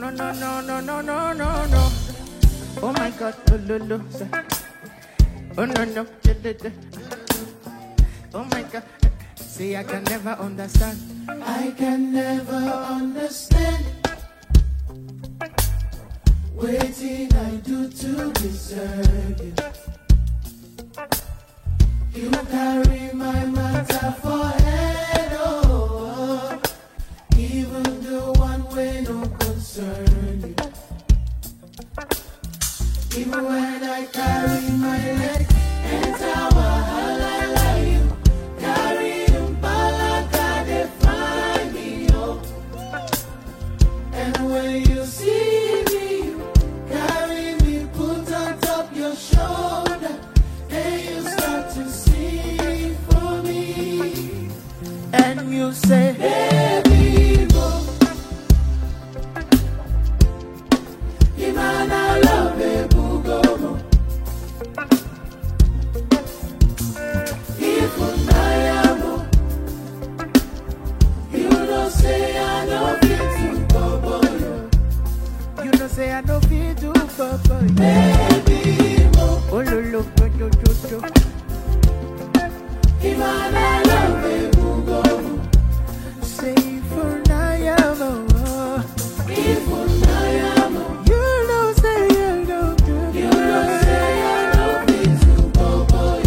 no, no, no, no, no, no, no, no. Oh my God, oh, lo, lo, say. Oh no, no, da, da, da. Oh my God, see, I can never understand. I can never understand waiting I do to deserve you. You carry my matter for head, oh, even the one way no concern you. Even when I carry my leg, enter wahala like you. Carry umpalaka, they find me, oh. And when you see me, you carry me, put on top your shoulder, and you start to sing for me. And you say, Baby, go. Imana love, baby, go. If I am, you don't say I know fit to go, boy. you know, say I no feel do for for you. Baby, mo. Oh, lo, lo, lo, lo, lo, lo. Imana love, baby, go. Say for now, yeah, oh, oh. If I am, You know, say you don't do you don't say I know fit to go, boy.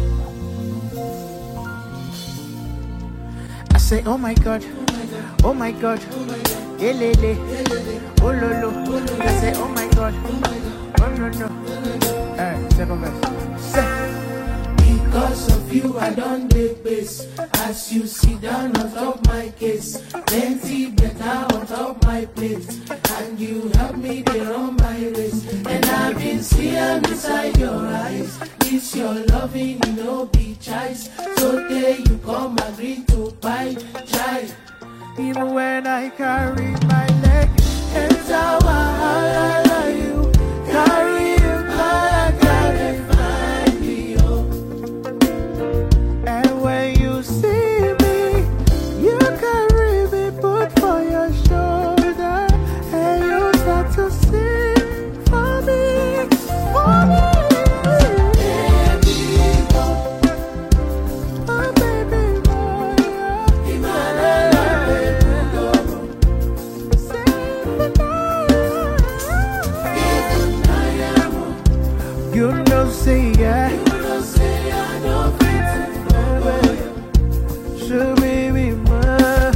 I say, oh my God, oh my God, elele, oh lo lo. I say, oh my God, oh no no. Alright, second verse. Say, Because of you, I don't take base. As you sit down on top my case, plenty better on top my plate. And you help me to run my race. And I've been seeing inside your eyes. This your loving, you know, be choice. So there you come, agree to buy, try. even when I carry my leg, Enter wahala, you carry him, I gotta find me, oh. and when you see me, you carry me, put for your shoulder, and you start to sing for me, for me. Baby, go. Oh baby boy, Imana, baby, go. say for now. You know, say yeah. Should we be mine?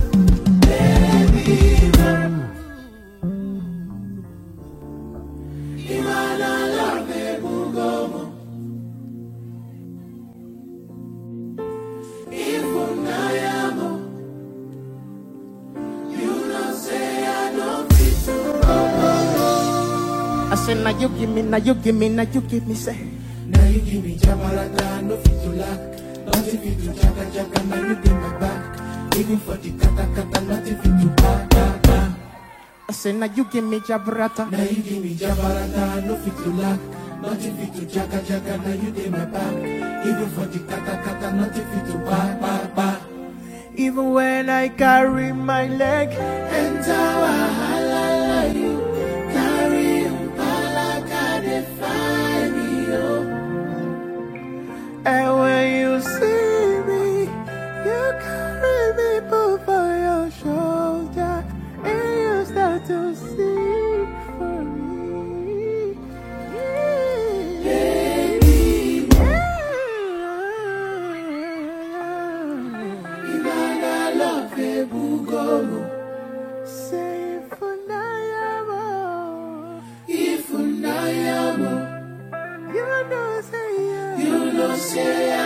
I said, now you give me, now you give me, now you give me, say. Now you give me jabarata, no fit to lack. Nothing fit to jaka jaka, now you give my back. Even for the kata kata, nothing fit to ba ba ba. I said, now you give me jabrata. Now you give me jabarata, no fit to lack. Nothing fit to jaka jaka, now you give my back. Even for the kata kata, nothing fit to ba ba ba. Even when I carry my leg, Enter wahala, you carry umpalaka, they find me, oh. and when you see me, you carry me put for your shoulder, and you start to sing for me. Baby, Imana love, baby, go. Say for now, If I am, you know, say yeah. you know, say